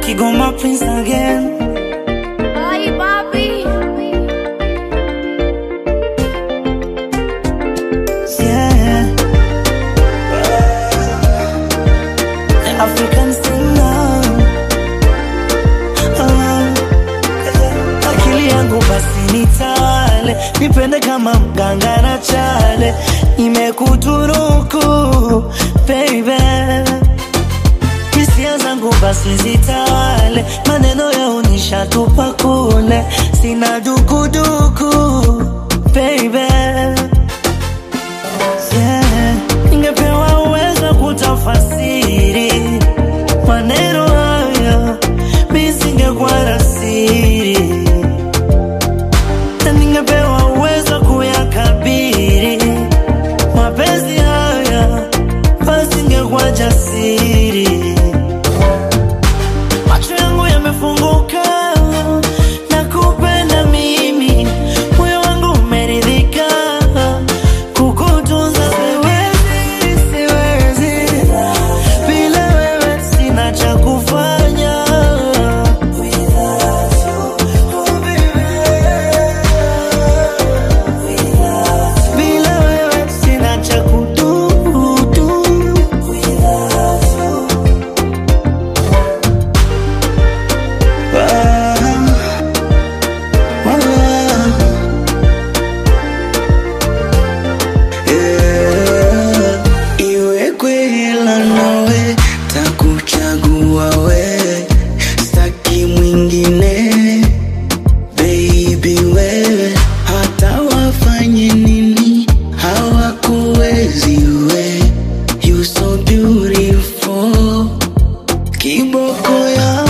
Kigoma Prince again. Ay, papi. Yeah. The African singer. Ah. Akili yangu basi nitawale, nipende kama mganga na chale, nimekutunuku baby hisia zangu basi zitawale, maneno ya unishatupa kule, sina dukuduku baby yeah. Ningepewa uwezo kutafasiri maneno haya, mi singekuwa na siri, na ningepewa uwezo kuyakabiri mapenzi haya, basi ningekuwa jasiri. Macho yangu yamefunguka na kupenda mimi, moyo wangu umeridhika kukutunza. Siwezi, siwezi bila wewe, sina cha kufanya bila wewe, sina cha kududu Iwe kwela nawe takuchagua we, staki mwingine baby wewe, hata wafanye nini hawakuwezi we, you so beautiful, kiboko ya